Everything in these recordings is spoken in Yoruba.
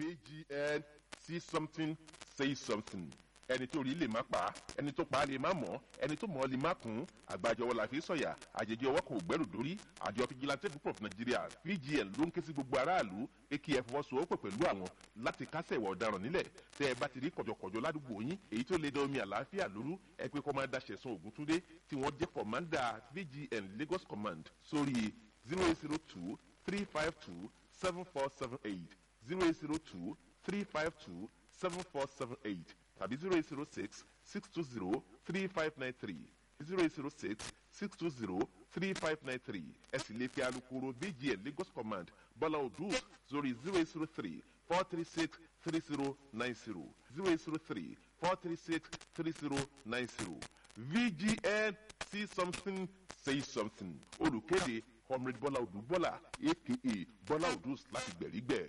vgn see something say something ẹni tó rí lè má pa á ẹni tó pa á lè má mọ̀ ẹni tó mọ̀ ọ́ lè má kún àgbàjọwọ́ la fi sọ̀yà àjèjì ọwọ́ kan ò gbẹ́rù dórí àjọ fìjìláńtẹ́ group of nigeria vgn ló ń ké sí gbogbo aráàlú pé kí ẹ fọwọ́sowọ́pọ̀ pẹ̀lú àwọn láti kásẹ̀ ìwà ọ̀daràn nílẹ̀ tẹ́ ẹ bá ti rí kọ̀jọ̀kọ̀jọ̀ ládùúgbò yín èyí tó lè da omi àlàáfíà lóru ẹ pé kọ́ máa da ṣẹ̀sán ògúntúndé tí wọ́n jẹ́ kọ̀mándà vgn lagos command sórí zero eight zero two three five two seven four seven eight zero eight zero two three five two seven four seven eight tàbí zero eight zero six six two zero three five nine three zero eight zero six six two zero three five nine three ẹ sì lè fi alukoro bgn lagos command bọ́lá odù sórí zero eight zero three four three six three zero nine zero zero eight zero three four three six three zero nine zero vgn see something say something olùkéde comrade bọ́lá odù bọ́lá aka bọ́lá odù láti gbẹ̀rígbẹ̀.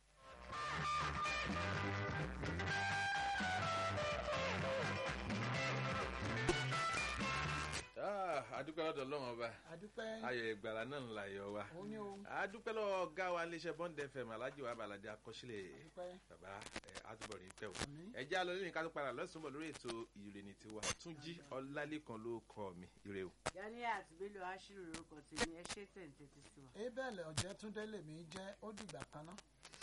adúpẹ́ lọ́dọ̀ ọlọ́run ọba àdúpẹ́ ayọ̀ ìgbàlá náà ń la ayọ̀ wa òun ni o adúpẹ́ lọ́wọ́ ọ̀gá wa iléeṣẹ́ bond fm alhaji wa balade akọ́sílẹ̀ àdúpẹ́ bàbá ẹ àtúbọ̀ ní pẹ́ o Àmín. ẹ já lọ lẹ́yìn ká tó padà lọ́sùn bọ̀ lórí ètò ìrènì tiwa túnjí ọlálẹ́kan ló kọ́ mi ire o. Ganiat Bello Ashiru lorúkọ tèmi ẹ ṣe tẹ̀ǹtẹ̀ ti sí wa. abel ọ̀jẹ̀túndé lèmi jẹ́ ó dìgbà kan náà.